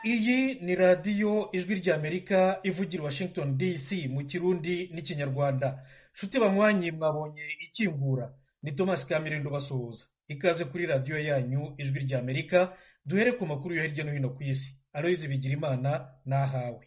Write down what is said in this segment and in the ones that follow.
iyi ni radiyo ijwi ry'amerika ivugira washington dc mu kirundi n'ikinyarwanda nshuti banywanyi mwabonye ikingura ni thomas kamirindo basuhuza ikaze kuri radiyo yanyu ijwi ry'amerika duhere ku makuru yo hirya no hino ku isi aloyizi bigira imana n'ahawe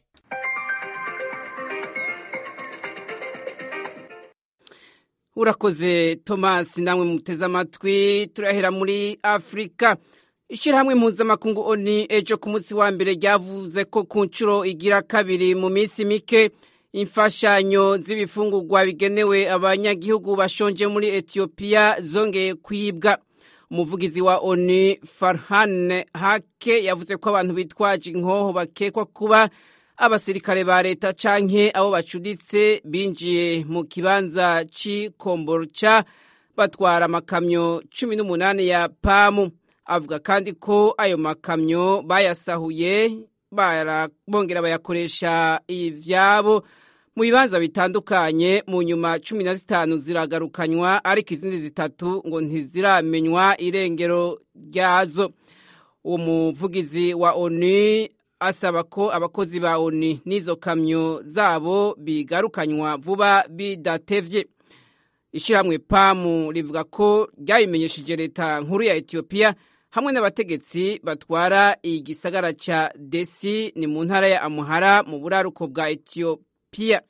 urakoze thomas namwe muteze amatwi turahera muri afurika ishyirahamwe mpuzamakungu oni ejo ku munsi wa mbere ryavuze ko ku nshuro igira kabiri mu minsi mike imfashanyo z'ibifungurwa bigenewe abanyagihugu bashonje muri etiyopiya zongeye kwibwa umuvugizi wa oni farhan hake yavuze ko abantu bitwaje inkoho bakekwa kuba abasirikare ba leta canke abo bacuditse binjiye mu kibanza c'ikomborca batwara amakamyo cumi n'umunani ya pamu avuga kandi ko ayo makamyo bayasahuye bongera bayakoresha ivyabo mu bibanza bitandukanye mu nyuma cumi na zitanu ziragarukanywa ariko izindi zitatu ngo ntiziramenywa irengero ryazo uwo muvugizi wa onu asaba ko abakozi ba oni n'izo kamyo zabo bigarukanywa vuba bidatevye ishyirahamwe pamu rivuga ko ryabimenyesheje leta nkuru ya etiyopiya hamwe n'abategetsi batwara igisagara ca desi ni mu ntara ya amuhara mu buraruko bwa etiyopiya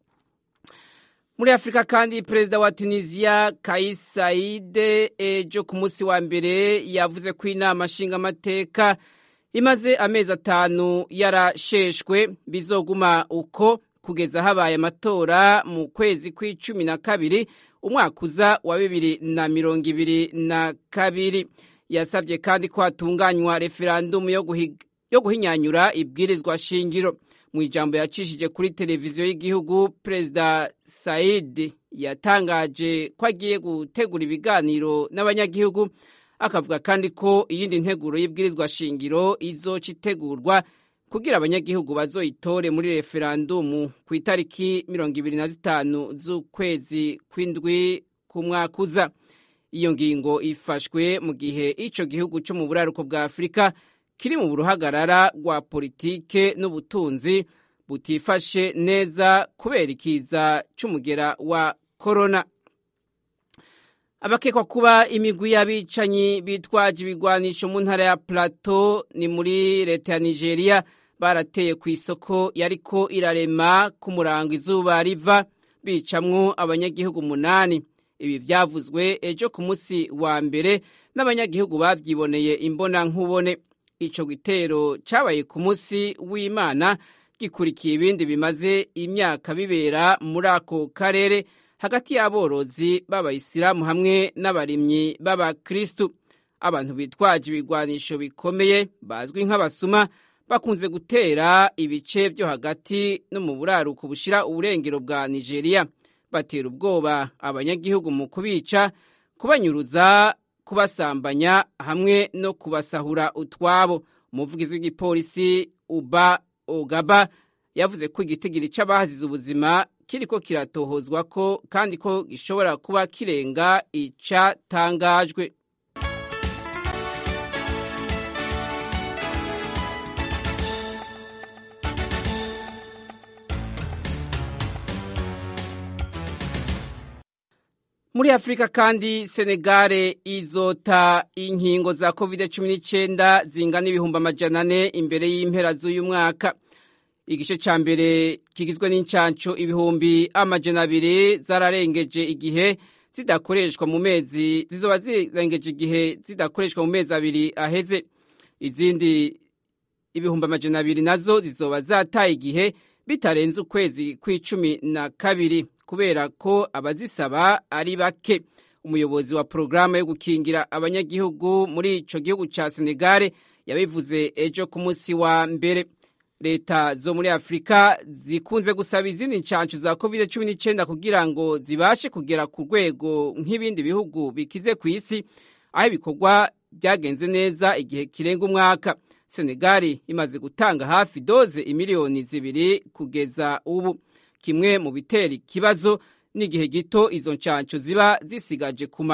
muri afurika kandi perezida wa tunisiya kais saide ejo ku munsi wa mbere yavuze ko inama nshingamateka imaze amezi atanu yarasheshwe bizoguma uko kugeza habaye amatora mu kwezi kw'icumi na kabiri umwaka uza wa bibiri na mirongo ibiri na kabiri yasabye kandi ko hatunganywa referandumu yo guhinyanyura ibwirizwa shingiro mu ijambo yacishije kuri televiziyo y'igihugu perezida said yatangaje ko agiye gutegura ibiganiro n'abanyagihugu akavuga kandi ko iyindi nteguro y'ibwirizwa shingiro izoca itegurwa kugira abanyagihugu bazoyitore muri referandumu ku itariki mirongo ibiri na zitanu z'ukwezi kw'indwi ku mwaka uza iyo ngingo ifashwe mu gihe ico gihugu cyo mu buraruko bwa afurika kiri mu buruhagarara rwa politike n'ubutunzi butifashe neza kubera ikiza c'umugera wa korona abakekwa kuba imigwi y'abicanyi bitwaje ibigwanisho mu ntara ya plateau ni muri leta ya nigeria barateye ku isoko yariko irarema ku murango izuba riva bicamwo abanyagihugu umunani ibi vyavuzwe ejo ku munsi wa mbere n'abanyagihugu bavyiboneye imbona nkubone ico gitero cabaye ku munsi w'imana gikurikiye ibindi bimaze imyaka bibera muri ako karere hagati y'aborozi b'abayisilamu hamwe n'abarimyi b'abakristu abantu bitwaje ibigwanisho bikomeye bazwi nk'abasuma bakunze gutera ibice byo hagati no mu buraruko bushira uburengero bwa nigeria batera ubwoba abanyagihugu mu kubica kubanyuruza kubasambanya hamwe no kubasahura utwabo umuvugizi w'igipolisi uba ogaba yavuze ko igitigiri c'abahazize ubuzima kiriko kiratohozwa ko kandi ko gishobora kuba kirenga icatangajwe muri afurika kandi senegare izota inkingo za covid 19 zingana ibihumbi amajana ane imbere y'impera z'uyu mwaka igice ca mbere kigizwe n'incanco ibihumbi amajana abiri zararengeje igihe zidakoreshwa mu mezi zizoba zirengeje igihe zidakoreshwa mu mezi abiri aheze izindi ibihumbi amajana abiri nazo zizoba zataye igihe bitarenze ukwezi kw'icumi na kabiri kubera ko abazisaba ari bake umuyobozi wa porogaramu yo gukingira abanyagihugu muri ico gihugu ca senegare yabivuze ejo ku munsi wa mbere leta zo muri afurika zikunze gusaba izindi nshanshu za covid cumi n'icyenda kugira ngo zibashe kugera ku rwego nk'ibindi bihugu bikize ku isi aho ibikorwa byagenze neza igihe kirenga umwaka senegali imaze gutanga hafi doze imiliyoni zibiri kugeza ubu kimwe mu bitera ikibazo n'igihe gito izo nshanshu ziba zisigaje kumara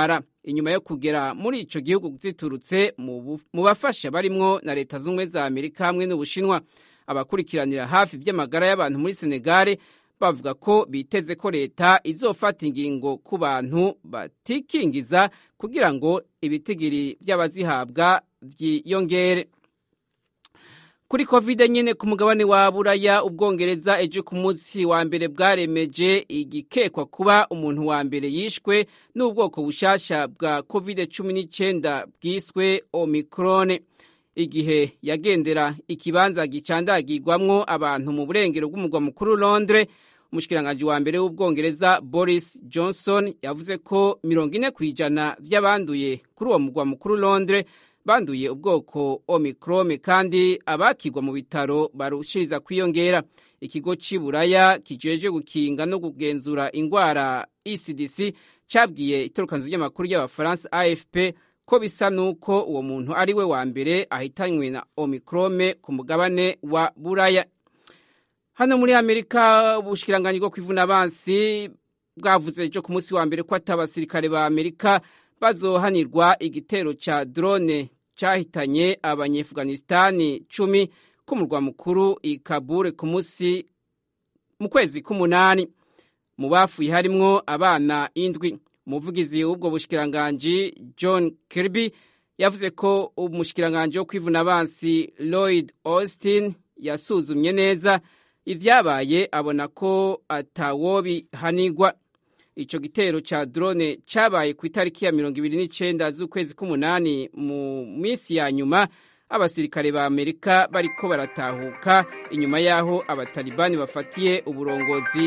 inyuma yo kugera muri ico gihugu ziturutse mu bafasha barimwo na leta z'ubumwe za amerika hamwe n'ubushinwa abakurikiranira hafi by'amagara y'abantu muri senegare bavuga ko biteze ko leta izofata ingingo ku bantu batikingiza kugira ngo ibitigiri by'abazihabwa byiyongere kuri covid nyine ku mugabane wa buraya ubwongereza ejo ku munsi wa mbere bwaremeje igikekwa kuba umuntu wa mbere yishwe n'ubwoko bushasha bwa covid cumi n'icyenda bwiswe omicrone igihe yagendera ikibanza gicandagirwamwo abantu mu burengero bw'umugwa mukuru londres umushikiranganji wa mbere w'ubwongereza boris johnson yavuze ko mirongo ine ku ijana by'abanduye kuri uwo mugwa mukuru londres banduye ubwoko omicrome kandi abakigwa mu bitaro barushiriza kwiyongera ikigo cy'iburaya kijeje gukinga no kugenzura indwara ecdc cyabwiye itorokanzu ry'amakuru y'abafaransa afp ko bisa n'uko uwo muntu ari we wa mbere ahitanywe na omicrome ku mugabane wa buraya hano muri amerika ubushikiranganji bwo kwivuna abansi bwavuze ejo ku munsi wa mbere ko ati abasirikare ba amerika bazohanirwa igitero ca drone cyahitanye abanyefuganistani cumi k'umurwa mukuru i kabure ku munsi mu kwezi k'umunani mu bafuye harimwo abana indwi umuvugizi w'ubwo bushikiranganji john kirby yavuze ko umushikiranganji wo kwivuna abansi lloyd austin yasuzumye neza ivyabaye abona ko atawobihanigwa ico gitero ca drone cabaye ku itariki ya mirongo ibiri n'icenda z'ukwezi k'umunani mu minsi ya nyuma abasirikare ba amerika bariko baratahuka inyuma y'aho abatalibani bafatiye uburongozi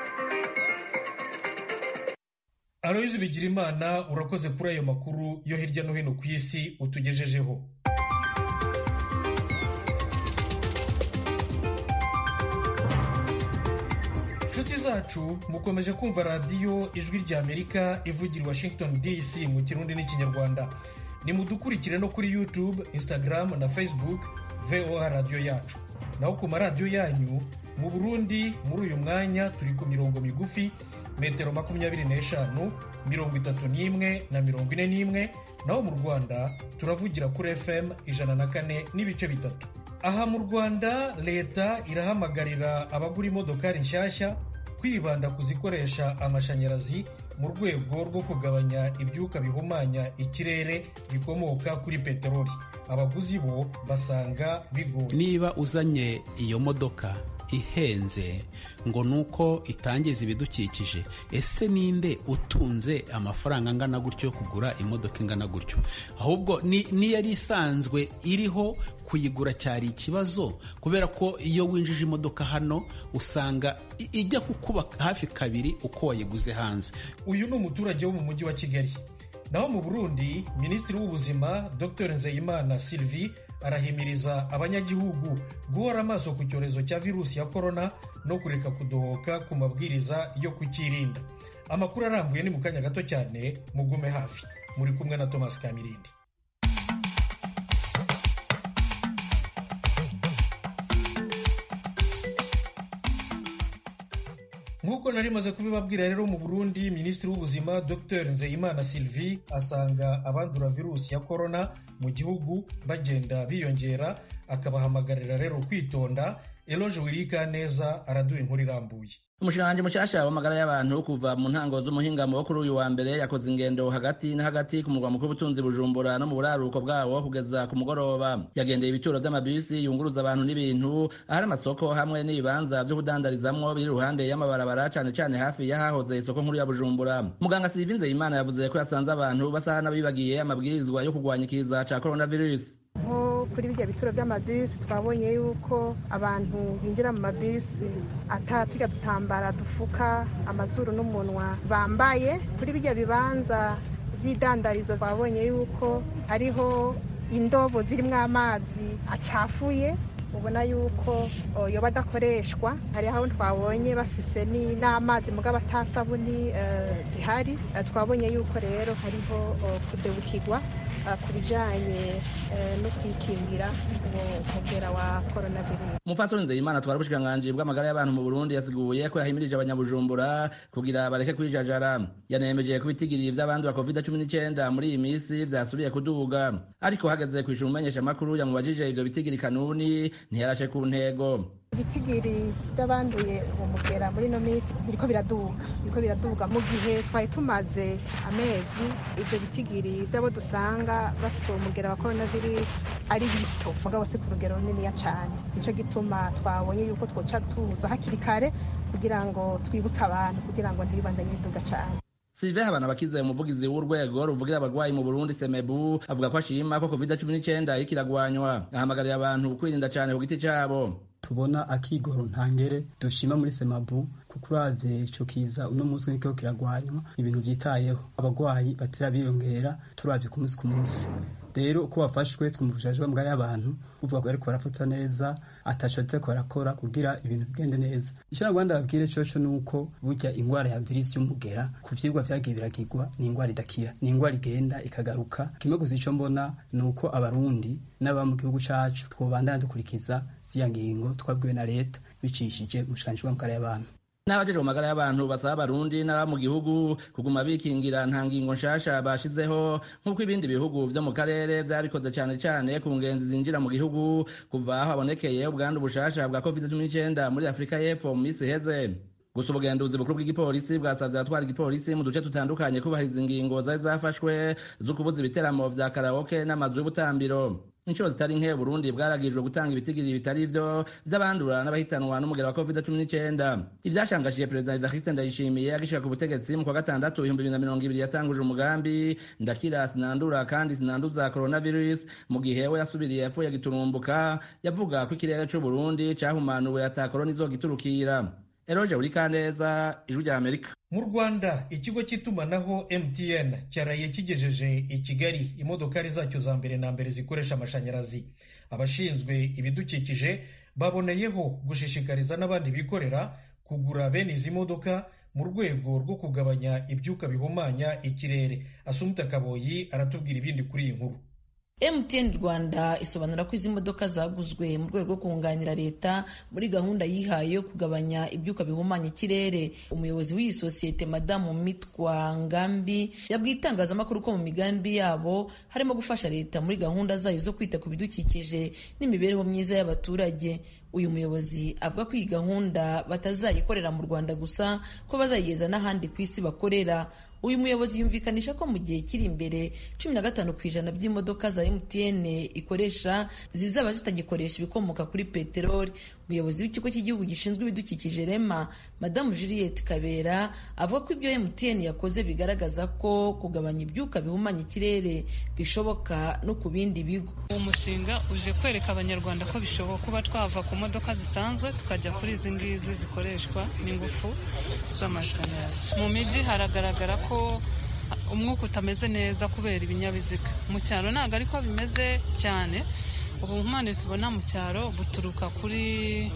aloyizi bigirimana urakoze kuri ayo makuru yo hirya no hino ku isi utugejejeho inshuti zacu mukomeje kumva radiyo ijwi rya amerika ivugira i washington dc mu kirundi n'ikinyarwanda nimudukurikire no kuri youtube instagram na facebook voa radiyo yacu naho ku maradiyo yanyu mu burundi muri uyu mwanya turi ku mirongo migufi metero makumyabiri n'eshanu mirongo itatu n'imwe na mirongo ine n'imwe naho mu rwanda turavugira kuri fm ijana na kane n'ibice bitatu aha mu rwanda leta irahamagarira abagura imodokari nshyashya kwibanda ku zikoresha amashanyarazi mu rwego rwo kugabanya ibyuka bihumanya ikirere bikomoka kuri peteroli abaguzi bo basanga bigoye niba uzanye iyo modoka ihenze ngo nuko itangiza ibidukikije ese ninde utunze amafaranga angana gutyo yo kugura imodoka ingana gutyo ahubwo niyari isanzwe iriho kuyigura cyari ikibazo kubera ko iyo winjije imodoka hano usanga ijya kukuba hafi kabiri uko wayiguze hanze uyu ni umuturage wo mu mujyi wa kigali naho mu burundi minisitiri w'ubuzima dr nzeyimana sylvie arahimiriza abanyagihugu guhora amaso ku cyorezo cya virusi ya korona no kureka kudohoka ku mabwiriza yo kukirinda amakuru arambuye ni mu kanya gato cyane mugume hafi muri kumwe na thomas kamirindi nk'uko nari maze kubibabwira rero mu burundi minisitiri w'ubuzima dr nzeyimana sylvie asanga abandura virusi ya korona mu gihugu bagenda biyongera akabahamagarira rero kwitonda eloge wirika neza araduha inkuru irambuye umushikiranganji mushasha w'amagara y'abantu kuva mu ntango z'umuhingamo wo kuri uyu wa mbere yakoze ingendo hagati na hagati ku murwa mukuru w'ubutunzi bujumbura no mu buraruko bwawo kugeza ku mugoroba yagendeye ibituro vy'amabisi yunguruza abantu n'ibintu ahari amasoko hamwe n'ibibanza vyo kudandarizamwo biri iruhande y'amabarabara cane cane hafi y'ahahoze isoko nkuru ya bujumbura muganga Sylvie Nzeyimana yavuze ko yasanze abantu basa n'abibagiye amabwirizwa yo kurwanya ikiza ca coronavirus nko kuri bijya bituro by'amabisi twabonye yuko abantu binjira mu mabisi atatujya dutambara dufuka amazuru n'umunwa bambaye kuri bijya bibanza by'idandarizo twabonye yuko hariho indobo zirimo amazi acafuye ubona yuko yoba adakoreshwa hari aho twabonye bafise n'amazi mugabo atasabuni zihari twabonye yuko rero hariho kudebukirwa ku bijyanye no kwikingira umugera wa coronavirus umupfasoni nzeyimana twari ubushikiranganji bw'amagara y'abantu mu burundi yasiguye ko yahimirije abanyabujumbura kugira bareke kwijajara yanemeje ko ibitigiri vy'abandura covid cumi n'icenda muri iyi misi vyasubiye kuduga ariko hageze kwishura umumenyesha makuru yamubajije ivyo bitigiri kanuni ntiyarashe ku ntego ibitigiri by'abanduye uwo mugera muri ino minsi biriko biraduga biriko biraduga mu gihe twari tumaze amezi ivyo bitigiri by'abo dusanga bafite uwo mugera wa coronavirus ari bito mugabo si ku rugero runiniya cane nico gituma twabonye yuko twoca tuza hakiri kare kugira ngo twibutse abantu kugira ngo ntibibandanye biduga cane Sylvain Habanabakize umuvugizi w'urwego ruvugira abarwayi mu Burundi Semebu avuga ko ashima ko COVID-19 iriko iragwanywa ahamagarira abantu kwirinda cane ku giti cabo tubona akigoro ntangere dushima muri semabu kuko uravye ico kiza uno munsi niko kiragwanywa ibintu vyitayeho abagwayi batera biyongera turavye ku munsi ku munsi rero uko bafashwe twumvishije bamugari y'abantu uvuga ko bariko barafatwa neza ataco bariko barakora kugira ibintu bigende neza ico nagwanda babwire coco nuko burya ingwara ya virisi y'umugera ku vyigwa vyagiye biragirwa ni ingwara idakira ni ingwara igenda ikagaruka kimwe gusa ico mbona nuko abarundi n'aba mu gihugu cacu twobandana dukurikiza ziya ngingo twabwiwe na leta bicishije umushikiranganji bw'amagara y'abantu n'abajejwe mu magara y'abantu basaba abarundi n'aba mu gihugu kuguma bikingira nta ngingo nshasha bashizeho nk'uko ibindi bihugu vyo mu karere vyabikoze cane cane ku ngenzi zinjira mu gihugu kuva aho habonekeye ubwandu bushasha bwa covid-19 muri afurika y'epfo mu misi iheze gusa ubugenduzi bukuru bw'igipolisi bwasavye abatwara igipolisi mu duce tutandukanye kubahiriza ingingo zari zafashwe zo kubuza ibiteramo vya karaoke n'amazu y'ubutambiro inshuro zitari nke burundi bwaragijwe gutanga ibitigiri bitari vyo vy'abandura n'abahitanwa n'umugera wa covid-19 ivyashangashije perezida evariste ndayishimiye agishika ku butegetsi mu kwa gatandatu ibihumbi bibiri na mirongo ibiri yatanguje umugambi ndakira sinandura kandi sinanduza coronavirus mu gihe we yasubiriye yapfuye giturumbuka yavuga ko ikirere c'uburundi cahumanuwe ata korona izogiturukira eroje uri kaneza ijwi rya amerika mu rwanda ikigo cy'itumanaho mtn cyaraye kigejeje i kigali imodokari zacyo za mbere na mbere zikoresha amashanyarazi abashinzwe ibidukikije baboneyeho gushishikariza n'abandi bikorera kugura bene izi modoka mu rwego rwo kugabanya ibyuka bihumanya ikirere asumta kaboyi aratubwira ibindi kuri iyi nkuru MTN Rwanda isobanura ko izi modoka zaguzwe mu rwego rwo kunganira leta muri gahunda yihaye yo kugabanya ibyuka bihumanya ikirere umuyobozi w'iyi sosiyete madamu mitwa ngambi yabwiye itangazamakuru ko mu migambi yabo harimo gufasha leta muri gahunda zayo zo kwita ku bidukikije n'imibereho myiza y'abaturage uyu muyobozi avuga ko iyi gahunda batazayikorera mu rwanda gusa ko bazayigeza n'ahandi ku isi bakorera uyu muyobozi yumvikanisha ko mu gihe kiri imbere cumi na gatanu ku ijana by'imodoka za mtn ikoresha zizaba zitagikoresha ibikomoka kuri peteroli umuyobozi w'ikigo cy'igihugu gishinzwe ibidukikije rema madamu juliette kabera avuga ko ibyo mtn yakoze bigaragaza ko kugabanya ibyuka bihumanya ikirere bishoboka no ku bindi bigo uwo mushinga uje kwereka abanyarwanda ko bishoboka kuba twava ku modoka zisanzwe tukajya kuri izi ngizi zikoreshwa n'ingufu z'amashanyarazi mu mijyi haragaragara ko umwuka utameze neza kubera ibinyabiziga mu cyaro ntabwo ariko bimeze cyane ubuhumane tubona mu cyaro buturuka kuri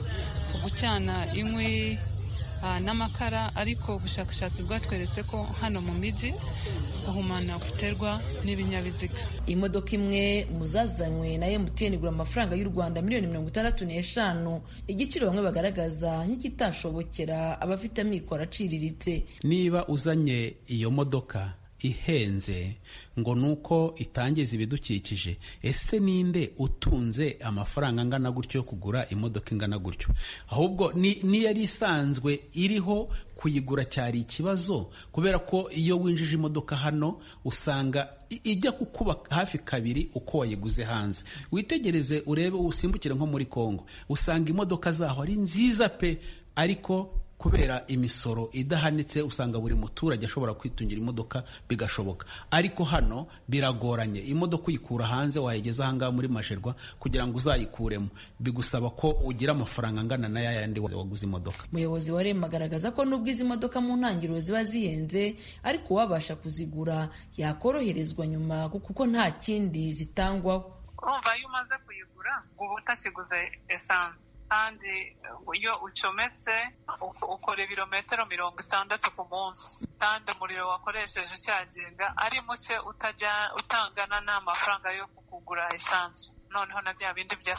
gucana inkwi n'amakara ariko ubushakashatsi bwatweretse ko hano mu mijyi guhumana guterwa n'ibinyabiziga imodoka imwe mu zazanywe na MTN igura amafaranga y'u Rwanda miliyoni mirongo itandatu n'eshanu igiciro bamwe bagaragaza nk'ikitashobokera abafite amikoro aciriritse niba uzanye iyo modoka ihenze ngo nuko itangiza ibidukikije ese ninde utunze amafaranga angana gutyo yo kugura imodoka ingana gutyo ahubwo ni yari isanzwe iriho kuyigura cyari ikibazo kubera ko iyo winjije imodoka hano usanga ijya kukuba hafi kabiri uko wayiguze hanze witegereze urebe usimbukire nko muri Kongo usanga imodoka zaho ari nziza pe ariko kubera imisoro idahanitse usanga buri muturage ashobora kwitungira imodoka bigashoboka ariko hano biragoranye imodoka uyikura hanze wayigeza ahangaha muri masherwa kugira ngo uzayikuremo bigusaba ko ugira amafaranga angana na yayandi waguze imodoka umuyobozi wa rema agaragaza ko nubwo izi modoka mu ntangiriro ziba zihenze ariko uwabasha kuzigura yakoroherezwa nyuma kuko nta kindi zitangwaho urumva iyo umaze kuyigura uba utakiguze esanse kandi iyo ucometse ukora ibirometero mirongo itandatu ku munsi kandi umuriro wakoresheje ucyaginga ari muke utangana n'amafaranga yo kugura esanse noneho na bya bindi bya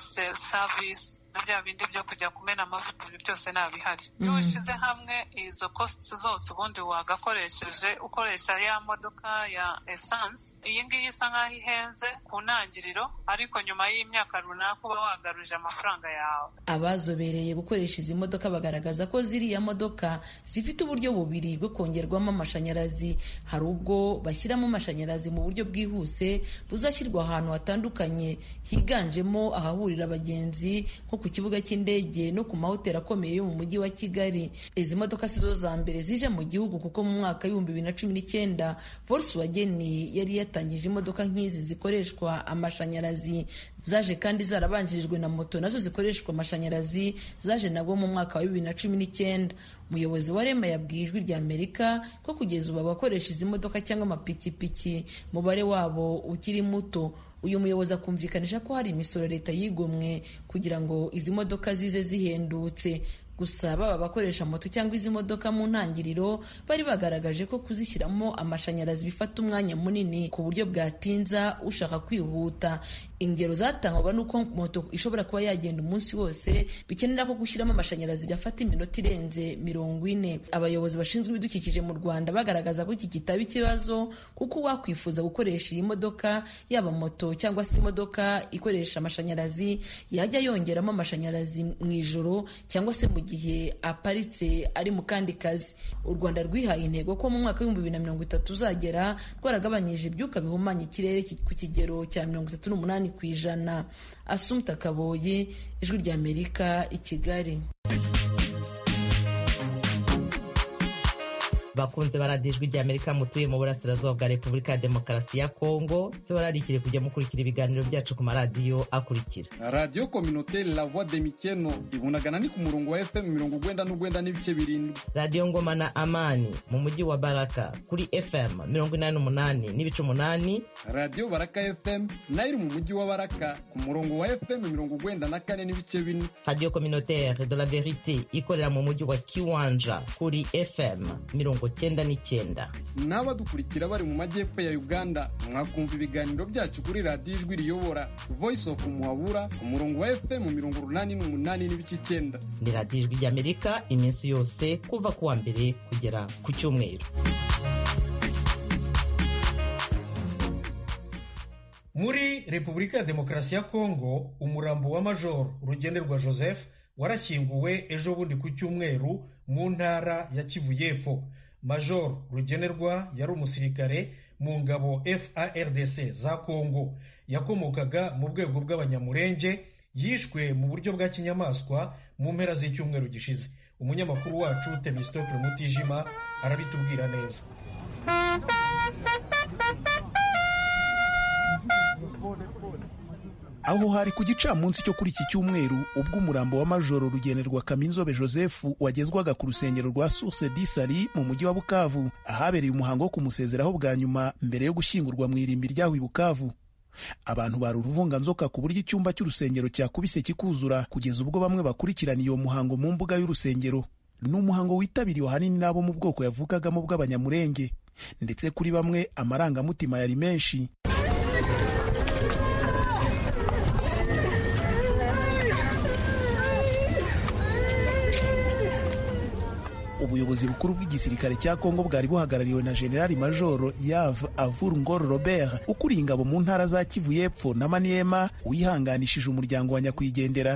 savisi na bya bindi byo kujya kumena amavuta ibi byose ntabihari iyo ushyize hamwe izo kositi zose ubundi wagakoresheje ukoresha ya modoka ya esanse iyi ngiyi isa nk'aho ihenze ku ntangiriro ariko nyuma y'imyaka runaka uba wagaruje amafaranga yawe abazobereye gukoresha izi modoka bagaragaza ko ziriya modoka zifite uburyo bubiri bwo kongerwamo amashanyarazi hari ubwo bashyiramo amashanyarazi mu buryo bwihuse buzashyirwa ahantu hatandukanye higanjemo ahahurira abagenzi nko ku kibuga cy'indege no ku mahoteli akomeye yo mu mujyi wa kigali izi modoka si zo za mbere zije mu gihugu kuko mu mwaka w'ibihumbi bibiri na cumi n'icyenda volkswagen yari yatangije imodoka nk'izi zikoreshwa amashanyarazi zaje kandi zarabanjirijwe na moto nazo zikoreshwa amashanyarazi zaje nabwo mu mwaka wa bibiri na cumi n'icyenda umuyobozi wa rema yabwiye ijwi rya amerika ko kugeza ubu abakoresha izi modoka cyangwa amapikipiki umubare wabo ukiri muto uyu muyobozi akumvikanisha ko hari imisoro leta yigomwe kugira ngo izi modoka zize zihendutse gusa baba abakoresha moto cyangwa izi modoka mu ntangiriro bari bagaragaje ko kuzishyiramo amashanyarazi bifata umwanya munini ku buryo bwatinza ushaka kwihuta ingero zatangwaga n'uko moto ishobora kuba yagenda umunsi wose bikenera ko gushyiramo amashanyarazi byafata iminota irenze mirongo ine abayobozi bashinzwe ibidukikije mu rwanda bagaragaza ko iki kitaba ikibazo kuko uwakwifuza gukoresha iyi modoka yaba moto cyangwa se imodoka ikoresha amashanyarazi yajya yongeramo amashanyarazi mu ijoro cyangwa se mu gihe aparitse ari mu kandi kazi u rwanda rwihaye intego ko mu mwaka w'ibihumbi bibiri na mirongo itatu uzagera rwaragabanyije ibyuka bihumanya ikirere ku kigero cya mirongo itatu n'umunani ku ijana asumta kaboye ijwi ry'amerika i kigali bakunze baradiyo ijwi ry'amerika mutuye mu burasirazuba bwa repubulika ya demokarasi ya kongo tubararikire kujya mukurikira ibiganiro byacu ku maradiyo akurikira radiyo kominoteri la voix de mikeno ibunagana ni ku murongo wa fm mirongo ugwenda n'ugwenda n'ibice birindwi radiyo ngoma na amani mu mujyi wa baraka kuri fm mirongo inani n'umunani n'ibice umunani radiyo baraka fm nayo iri mu mujyi wa baraka ku murongo wa fm mirongo ugwenda na kane n'ibice bine radiyo kominoteri de la verite ikorera mu mujyi wa kiwanja kuri fm mirongo cyenda n'icyenda n'abadukurikira bari mu majyepfo ya uganda mwakumva ibiganiro byacu kuri radiyo ijwi riyobora voice of muhabura ku murongo wa fm mirongo urunani n'umunani n'ibice icyenda ni radiyo ijwi ry'amerika iminsi yose kuva ku wa mbere kugera ku cyumweru muri repubulika ya demokarasi ya kongo umurambo wa majoro rugenderwa joseph warashyinguwe ejo bundi ku cyumweru mu ntara ya kivu y'epfo major rugenerwa yari umusirikare mu ngabo fardc za kongo yakomokaga mu rwego bw'abanyamurenge yishwe mu buryo bwa kinyamaswa mu mpera z'icyumweru gishize umunyamakuru wacu temistokle mutijima arabitubwira neza aho hari ku gicamunsi cyo kuri iki cyumweru ubwo umurambo wa majoro rugenerwa kaminzobe joseph wagezwaga ku rusengero rwa source disari mu mujyi wa bukavu ahabereye umuhango wo kumusezeraho bwa nyuma mbere yo gushyingurwa mu irimbi ryaho i bukavu abantu bari uruvunganzoka ku buryo icyumba cy'urusengero cyakubise kikuzura kugeza ubwo bamwe bakurikiraniye uwo muhango mu mbuga y'urusengero ni umuhango witabiriwe ahanini n'abo mu bwoko yavukagamo bw'abanyamurenge ndetse kuri bamwe amarangamutima yari menshi ubuyobozi bukuru bw'igisirikare cya kongo bwari buhagarariwe na generali majoro yav avur ngoro robert ukuriye ingabo mu ntara za kivu y'epfo na maniema wihanganishije umuryango wa nyakwigendera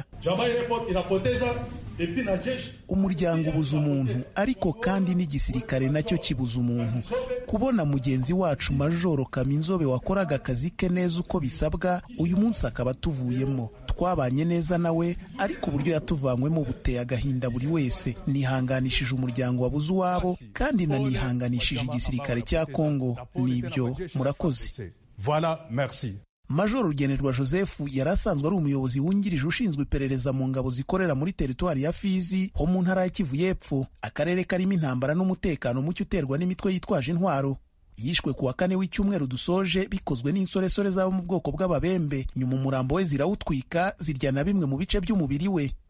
umuryango ubuza umuntu ariko kandi n'igisirikare nacyo kibuza umuntu kubona mugenzi wacu majoro kaminzobe wakoraga akazi ke neza uko bisabwa uyu munsi akaba atuvuyemo twabanye neza nawe ariko uburyo yatuvanywemo buteye agahinda buri wese nihanganishije umuryango wabuze uwabo kandi nanihanganishije igisirikare cya kongo nibyo murakoze voilà merci majoro rugenerwa joseph yari asanzwe ari umuyobozi wungirije ushinzwe iperereza mu ngabo zikorera muri teritwari ya fizi ho mu ntara ya kivu y'epfo akarere karimo intambara n'umutekano muke uterwa n'imitwe yitwaje intwaro yishwe ku wa kane w'icyumweru dusoje bikozwe n'insoresore z'abo mu bwoko bw'ababembe nyuma umurambo we zirawutwika zirya na bimwe mu bice by'umubiri we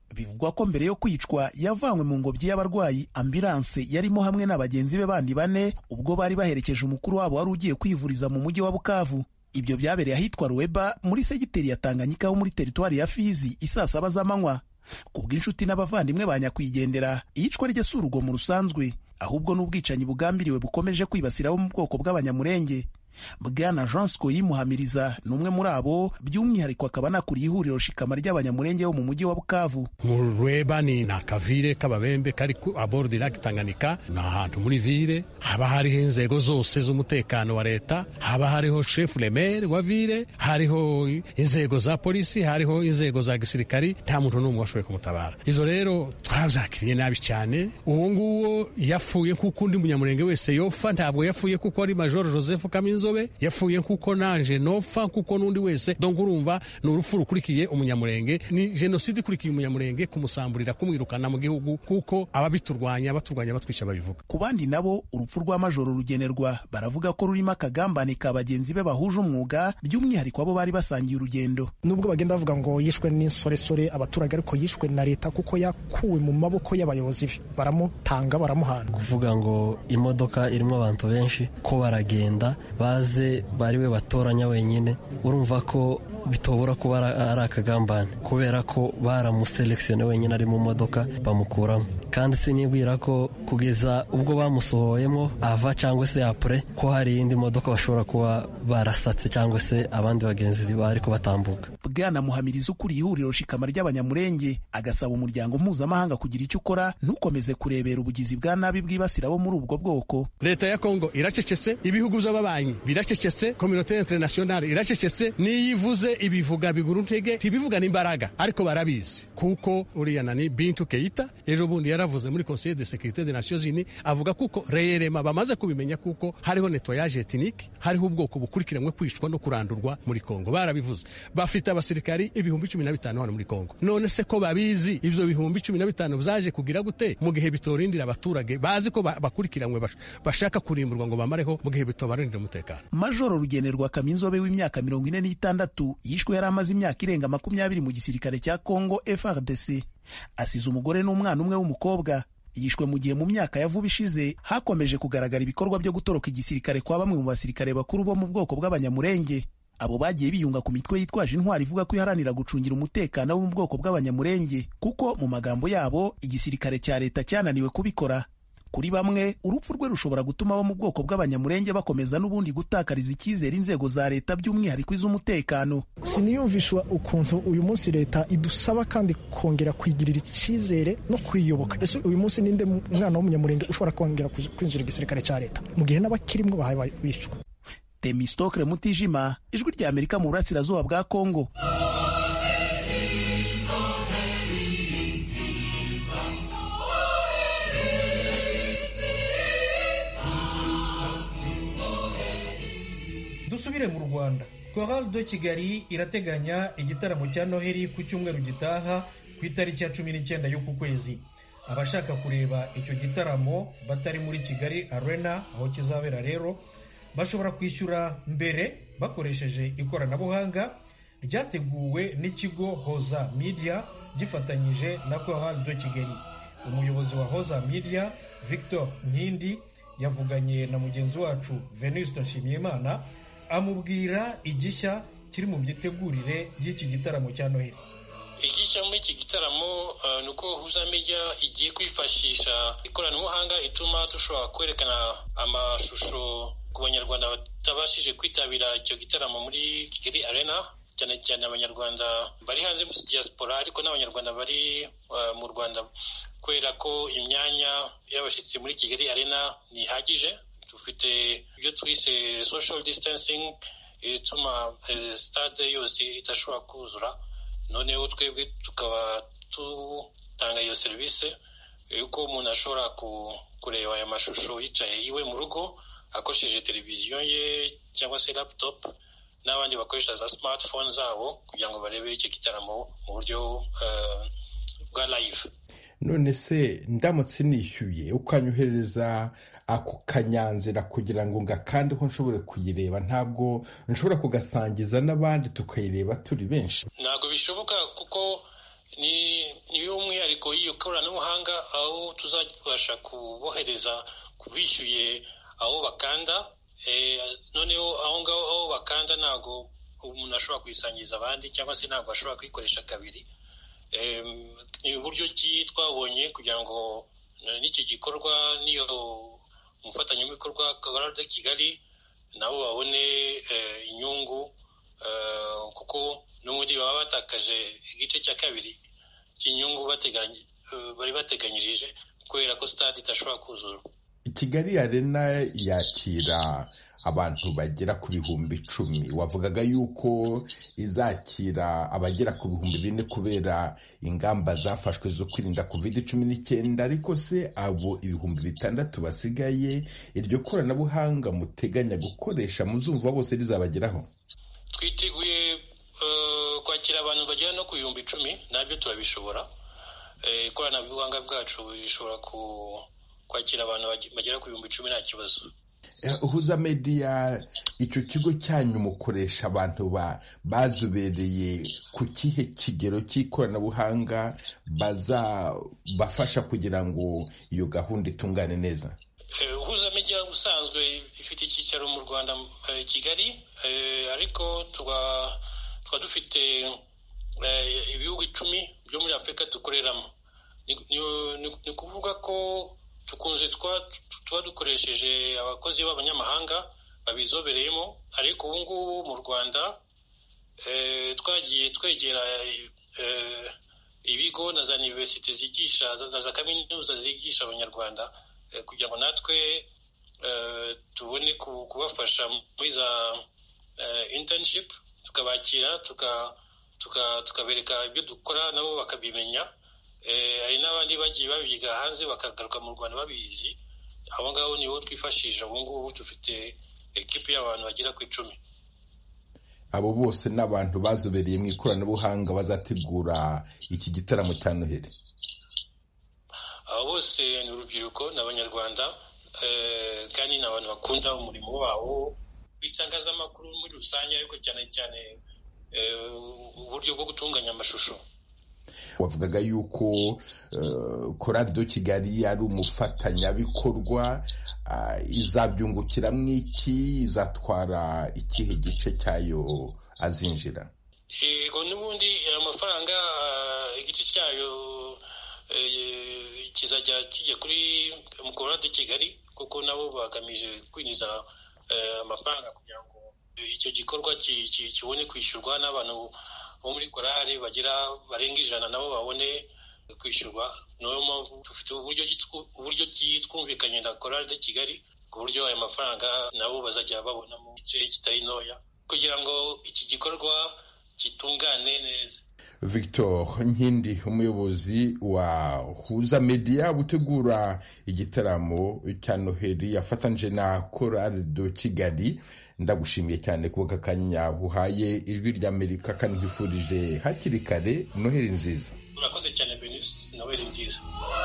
bivugwa ko mbere yo kwicwa yavanywe mu ngobyi y'abarwayi ambulanse yarimo hamwe na bagenzi be bandi bane ubwo bari baherekeje umukuru wabo wari ugiye kwivuriza mu mujyi wa bukavu ibyo byabereye ahitwa ruweba muri segiteri ya tanganyika ho muri teritwari ya fizi isaa saba z'amanywa ku bw'inshuti n'abavandimwe ba nyakwigendera iyicwa rye si urugomo rusanzwe ahubwo n'ubwicanyi bugambiriwe bukomeje kwibasira abo mu bwoko bw'abanyamurenge bwana jean scoyi muhamiriza ni umwe muri abo by'umwihariko akaba anakuriye ihuriro shikama ry'abanyamurenge bo mu mujyi wa bukavu mu rweba ni ni akavire k'ababembe kari ku aborde lake tanganyika ni ahantu muri vire haba hariho inzego zose z'umutekano wa leta haba hariho chef remere wa vire hariho inzego za polisi hariho inzego za gisirikari nta muntu n'umwe washoboye kumutabara ivyo rero twavyakiriye nabi cyane uwo nguwo yapfuye nk'uko undi munyamurenge wese yofa ntabwo yapfuye kuko ari major joseph kaminzo inzobe yapfuye nkuko nanje nopfa nkuko n'undi wese donc urumva ni urupfu rukurikiye umunyamurenge ni jenoside ikurikiye umunyamurenge kumusamburira kumwirukana mu gihugu kuko ababiturwanya baturwanya batwica babivuga ku bandi nabo urupfu rwa majoro rugenerwa baravuga ko rurimo akagambane ka bagenzi be bahuje umwuga by'umwihariko abo bari basangiye urugendo nubwo bagenda bavuga ngo yishwe n'insoresore abaturage ariko yishwe na leta kuko yakuwe mu maboko y'abayobozi be baramutanga baramuhana kuvuga ngo imodoka irimo abantu benshi ko baragenda baze bari we batoranya wenyine urumva ko bitobora kuba ari akagambane kubera ko baramuselekisione wenyine ari mu modoka bamukuramo kandi sinibwira ko kugeza ubwo bamusohoyemo ava cyangwa se apure ko hari iyindi modoka bashobora kuba barasatse cyangwa se abandi bagenzi bari batambuka bwana muhamiriza ukuriye ihuriro shikama ry'abanyamurenge agasaba umuryango mpuzamahanga kugira icyo ukora ntukomeze kurebera ubugizi bwa nabi bwibasira abo muri ubwo bwoko leta ya kongo iracecetse ibihugu by'ababanyi biracecetse kominote internationale iracecetse n'iyo ivuze ibivuga bigura intege ntibivuga n'imbaraga ariko barabizi kuko uriya nani bintu keita ejo bundi yaravuze muri conseil de sécurité des nations unies avuga kuko reyerema bamaze kubimenya kuko hariho nettoyage ethnique hariho ubwoko bukurikiranwe kwicwa no kurandurwa muri kongo barabivuze bafite abasirikari ibihumbi cumi na bitanu hano muri kongo none se ko babizi ivyo bihumbi cumi na bitanu byaje kugira gute mu gihe bitorindira abaturage bazi ko bakurikiranwe bashaka kurimburwa ngo bamareho mu gihe bitobarindira umutekano majoro rugenerwa kaminzobe w'imyaka mirongo ine n'itandatu yishwe yari amaze imyaka irenga makumyabiri mu gisirikare cya congo frdc asize umugore n'umwana umwe w'umukobwa yishwe mu gihe mu myaka ya vuba ishize hakomeje kugaragara ibikorwa byo gutoroka igisirikare kwa bamwe mu basirikare bakuru bo mu bwoko bw'abanyamurenge abo bagiye biyunga ku mitwe yitwaje intwari ivuga ko iharanira gucungira umutekano wo mu bwoko bw'abanyamurenge kuko mu magambo yabo igisirikare cya leta cyananiwe kubikora kuri bamwe urupfu rwe rushobora gutuma abo mu bwoko bw'abanyamurenge bakomeza n'ubundi gutakariza icyizere inzego za leta by'umwihariko iz'umutekano siniyumvishwa ukuntu uyu munsi leta idusaba kandi kongera kwigirira icyizere no kwiyoboka ese uyu munsi ninde mwana w'umunyamurenge ushobora kongera kwinjira igisirikare cya leta mu gihe n'abakirimwo bahaye bicwa temistokre mutijima ijwi rya amerika mu burasirazuba bwa kongo dusubire mu rwanda chorale de kigali irateganya igitaramo cya noheli ku cyumweru gitaha ku itariki ya cumi n'icyenda y'uku kwezi abashaka kureba icyo gitaramo batari muri kigali arena aho kizabera rero bashobora kwishyura mbere bakoresheje ikoranabuhanga ryateguwe n'ikigo hoza media gifatanyije na chorale de kigali umuyobozi wa hoza media victor nkindi yavuganye na mugenzi wacu venuste nshimiyimana amubwira igishya kiri mu myitegurire y'iki gitaramo cya noheli igishya muri iki gitaramo ni uko huza media igiye kwifashisha ikoranabuhanga ituma dushobora kwerekana amashusho ku banyarwanda batabashije kwitabira icyo gitaramo muri kigali arena cyane cyane abanyarwanda bari hanze muri diaspora ariko n'abanyarwanda bari mu rwanda kubera ko imyanya y'abashyitsi muri kigali arena ntihagije dufite ibyo twise social distancing ituma stade yose idashobora kuzura noneho twebwe tukaba dutanga iyo serivisi yuko umuntu ashobora kureba aya mashusho yicaye iwe mu rugo akoresheje televiziyo ye cyangwa se laptop n'abandi bakoresha za smartphone zabo kugira ngo barebe icyo gitaramo mu buryo bwa live none se ndamutse nishyuye ukanyohereza ako kanyanzira kugira ngo ngakandeho nshobore kuyireba ntabwo nshobora kugasangiza n'abandi tukayireba turi benshi ntabwo bishoboka kuko niyo umwihariko y'iyo koranabuhanga aho tuzabasha kubohereza kubishyuye aho bakanda noneho aho ngaho aho bakanda ntabwo umuntu ashobora kuyisangiza abandi cyangwa se ntabwo ashobora kuyikoresha kabiri ni uburyo ki twabonye kugira ngo n'iki gikorwa n'iyo umufatanyabikorwa de kigali nabo babone inyungu kuko n'ubundi baba batakaje igice cya kabiri cy'inyungu bari bateganyirije kubera ko sitade idashobora kuzura kigali arena yakira abantu bagera ku bihumbi icumi wavugaga yuko izakira abagera ku bihumbi bine kubera ingamba zafashwe zo kwirinda covid cumi n'icyenda ariko se abo ibihumbi bitandatu basigaye iryo koranabuhanga muteganya gukoresha muzumva bose rizabageraho twiteguye kwakira abantu bagera no ku bihumbi icumi nabyo turabishobora ikoranabuhanga bwacu rishobora kwakira abantu bagera ku bihumbi icumi nta kibazo huza mediya icyo kigo cyanyu mukoresha abantu bazobereye ku kihe kigero cy'ikoranabuhanga bazabafasha kugira ngo iyo gahunda itungane neza huza mediya ubusanzwe ifite icyicaro mu rwanda kigali ariko tuba dufite ibihugu icumi byo muri afurika dukoreramo ni ukuvuga ko dukunze tuba dukoresheje abakozi b'abanyamahanga babizobereyemo ariko ubu ngubu mu rwanda twagiye twegera ibigo na za iniverisite zigisha na za kaminuza zigisha abanyarwanda kugira ngo natwe tubone kubafasha muri za intanishipu tukabakira tukabereka ibyo dukora nabo bakabimenya hari n'abandi bagiye babyiga hanze bakagaruka mu rwanda babizi abo ngabo nibo twifashisha ubu ngubu dufite ekipi y'abantu bagera ku icumi abo bose ni abantu bazobereye mu ikoranabuhanga bazategura iki gitaramo cya noheli abo bose ni urubyiruko ni abanyarwanda kandi ni abantu bakunda umurimo wabo w'itangazamakuru muri rusange ariko cyane cyane uburyo bwo gutunganya amashusho wavugaga yuko korari do kigali ari umufatanyabikorwa izabyungukiramo iki izatwara ikihe gice cyayo azinjira yego n'ubundi amafaranga igice cyayo kizajya kijya kuri korari do kigali kuko nabo bagamije kwinjiza amafaranga kugira ngo icyo gikorwa kibone kwishyurwa n'abantu bo muri korari bagira barenga ijana nabo babone kwishyurwa niyo mpamvu dufite uburyo twumvikanye na korari de kigali ku buryo aya mafaranga nabo bazajya babona mu gice kitari ntoya kugira ngo iki gikorwa gitungane neza victor nkindi umuyobozi wa huza media gutegura igitaramo cya noheli yafatanyije na korari do kigali ndagushimiye cyane kuba aka kanya uhaye ijwi ry'amerika kandi nkwifurije hakiri kare noheli nziza urakoze cyane benisite noheli nziza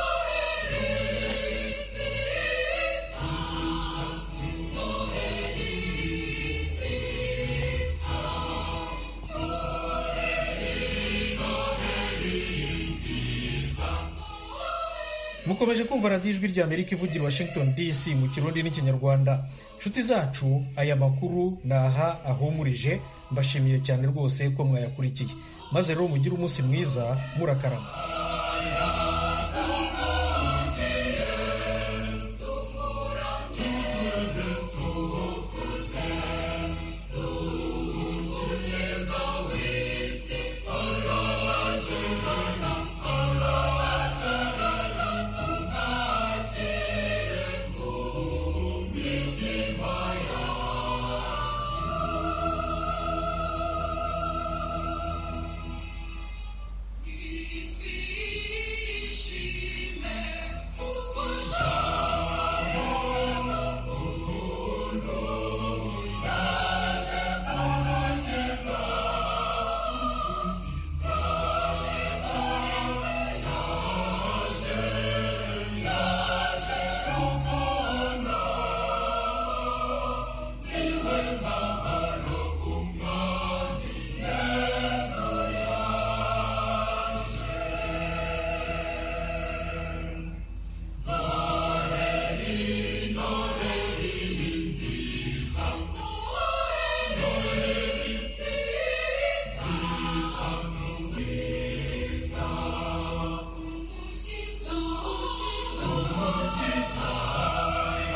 mukomeje kumva radiyo ijwi rya amerika ivugira washington dc mu kirundi n'ikinyarwanda nshuti zacu aya makuru ni aha ahumurije mbashimiye cyane rwose ko mwayakurikiye maze rero mugire umunsi mwiza murakarama